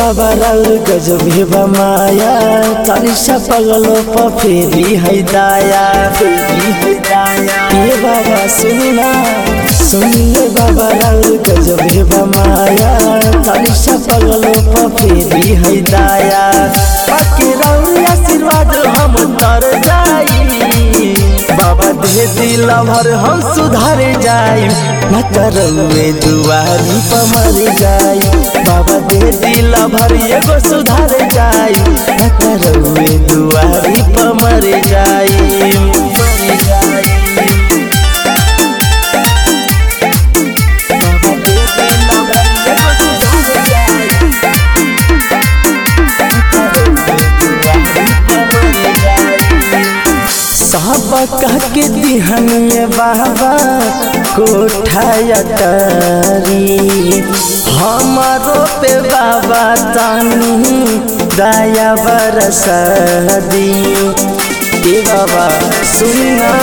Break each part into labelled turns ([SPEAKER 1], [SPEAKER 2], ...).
[SPEAKER 1] बाबा राउर गजब हे माया चालीसा पगलो प फेरी है दाया फेरी है दाया ये बाबा सुनना सुनिए बाबा राउर गजब हे माया चालीसा पगलो प फेरी है दाया बाकी राउर आशीर्वाद हम तर जाई बाबा दे दिल भर हम सुधार जाई न करवे दुआरी पर मर जाई बाबा दे दिल भर एगो सुधार जाई न करवे दुआरी पर मर जाई मर जाई बाबा दे दिल भर एगो सुधार जाई सब कह के दिहनिए बाबा कोठाया तारी हमारो पे बाबा तानी दया बरसदी ए बाबा सुनना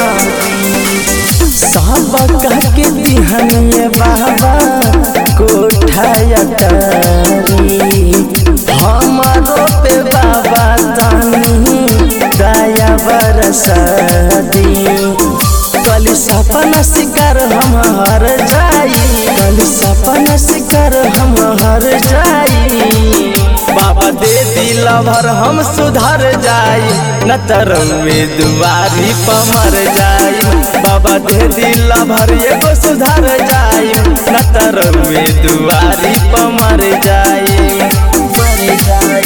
[SPEAKER 1] सब कह के दिहनिए बाबा कोठाया तारी हमारो पे बाबा तानी दया बरसदी कल सपना शिकार हम हर जाई कल सपना शिकार हम हर जाई बाबा दे दिल भर हम सुधर जाई न तरवे दुआरी पमर जाई बाबा दे दिल भर एगो सुधर जाई न तरवे दुआरी पमर जाई मर जाई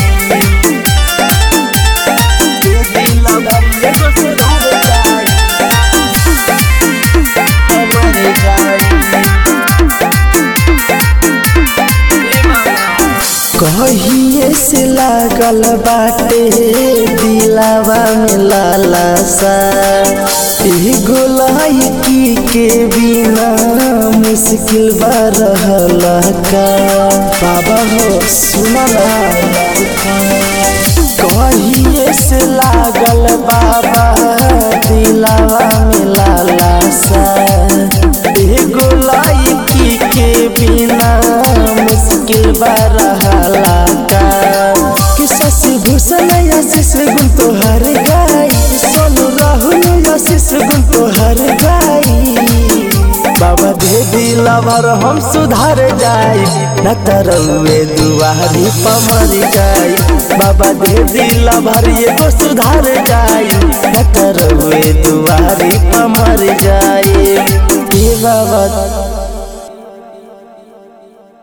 [SPEAKER 1] कहिए से लागल बाटे दिलावा में लालसा एगो लड़की के बिना मुश्किल बा रहल का बाबा हो सुना कहिए से लागल बाबा दिलावा में लालसा एगो लड़की के बिना मुश्किल बा रहला का कि शशि भूषण आशीष गुण तोहर गाई सोनू राहुल आशीष गुण तोहर गाई बाबा दे दिल भर हम सुधार जाई न तरवे दुआरी पमर जाई बाबा दे दिल भर एगो सुधार जाई न तरवे दुआरी पमर